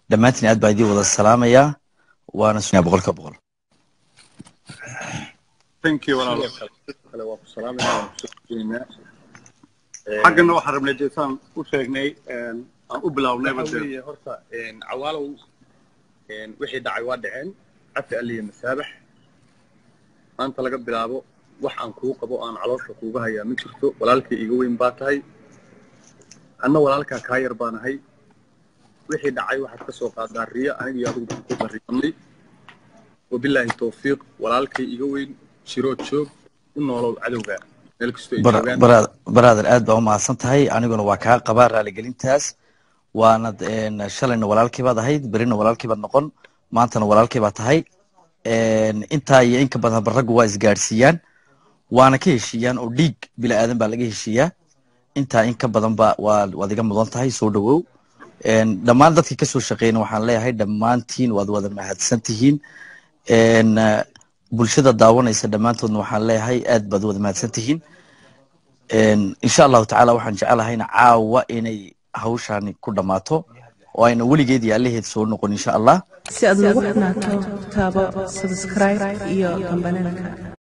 dhammaantiin aad baa idiin wada salaamayaa waana sugnaa boqolka boqol thank you walaal kale waa ku salaamaynaa waan kusoo jeedinaa xaggana waxaan rabnay dee saan u sheegnay een, aan u bilownay waxa weeye horta een, cawaalow een, wixii dhacay waa dhaceen cafi alliya masaabax maanta laga bilaabo wax aan kuu qabo aan caloosha kuuga hayaa ma jirto walaalkii iga weyn baa tahay anna walaalkaa kaa yar baan ahay wixii dhacay waxaad ka soo qaadaa riya aniga iyo adigu baan ku bariyanay wabilaahi towfiiq walaalkay iga weyn shiroo joog u noolow cadowga meel kastoo ay joogaan baraader aad baa u mahadsan tahay aniguna waa kaa qabaa raaligelintaas waanad een, shalayna walaalkii baad ahayd berina walaalkii baad noqon maantana walaalkii baad tahay een, intaa iyo inka badan raggu waa isgaadhsiiyaan waana ka heshiiyaan oo dhiig bila aadan baa laga heshiiyaa intaa in ka badan ba waa waad iga mudan tahay soo dhawow een, dhammaan dadkii kasoo shaqeeyna waxaan leeyahay dhammaantiin waad wada mahadsan tihiin een, eh, bulshada daawanaysa dhammaantoodna waxaan leeyahay aad baad wada mahadsan tihiin een, insha allahu tacaala waxaan jecelahayna caawa inay hawshaani ku dhammaato oo ayna weligeed iyo allaheed soo noqon insha allah si aad noogu xunaato taabo subscribe iyo kambananka